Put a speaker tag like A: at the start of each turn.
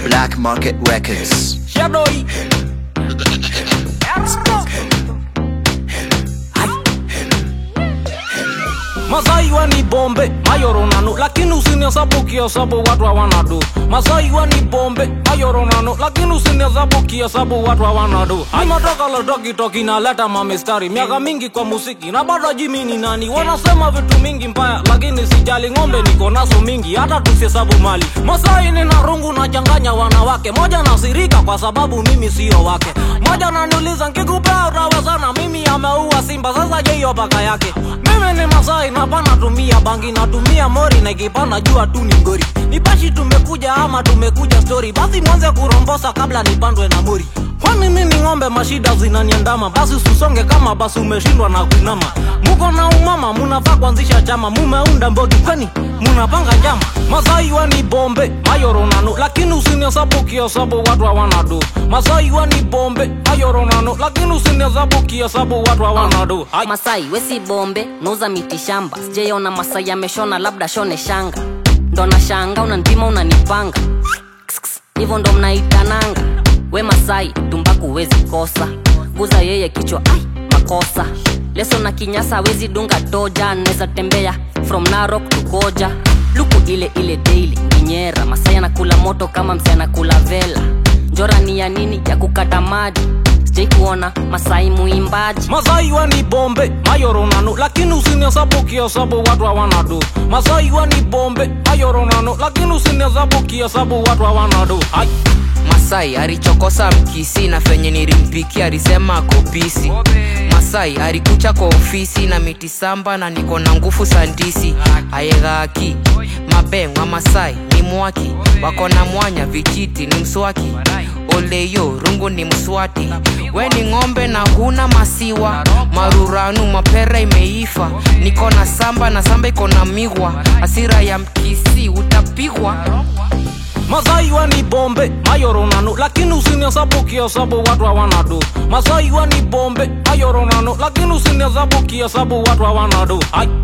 A: Black Market Records.
B: Shadoi. Masai ni bombe mayoronano lakini usinihesabu kihesabu watu hawana do Masai ni bombe mayoronano lakini usinihesabu kihesabu watu hawana do Nimetoka Lodoki toki naleta mamistari miaka mingi kwa musiki na bado jimi ni nani wanasema vitu mingi mbaya lakini sijali ng'ombe niko nazo mingi hata tusihesabu mali Masai nina rungu na changanya wanawake moja nasirika kwa sababu mimi sio wake moja naniuliza nkikupea utawezana mimi ameua simba sasa je hiyo baka yake mimi ni Masai na pana tumia bangi natumia mori na ikipanda jua tu ni ngori nipashi tumekuja ama tumekuja story basi mwanze kurombosa kabla nipandwe na mori kwani mimi ng'ombe mashida zinaniandama basi usisonge kama basi umeshindwa na kuinama muko na umama munafaa kuanzisha chama mumeunda mbogi kwani munapanga njama Masai ni bombe mayoronano lakini usinihesabu kihesabu watu hawana do Masai ni bombe mayoronano lakini usinihesabu kihesabu watu hawana do Hai.
C: Masai wesi bombe nauza miti shamba sijaiona Masai ameshona labda shone shanga ndo na shanga unanipima unanipanga Kss, kss, hivyo ndo mnaitananga we Masai tumbaku wezi kosa guza yeye kichwa ai makosa leso na kinyasa wezi dunga toja neza tembea from Narok to Koja luku ile ile daily nginyera Masai anakula moto kama msi anakula vela njora ni ya nini ya kukata maji sijai kuona Masai muimbaji
B: Masai ni bombe mayoronano lakini usinihesabu kihesabu watu hawana do Masai ni bombe mayoronano lakini usinihesabu kihesabu watu hawana do Hai.
D: Masai alichokosa mkisi na fenye nilimpikia alisema kopisi. Masai alikucha kwa ofisi na miti samba na niko na nguvu sandisi ayegaki mabeng wa Masai ni mwaki wako na mwanya vijiti ni mswaki oleyo rungu ni mswati we ni ng'ombe na huna masiwa maruranu mapera imeifa niko na samba na samba iko na migwa hasira ya mkisi utapigwa
B: Masai ni bombe mayoronano lakini usinihesabu kihesabu watu hawana do Masai ni bombe mayoronano lakini usinihesabu kihesabu watu hawana do Hai.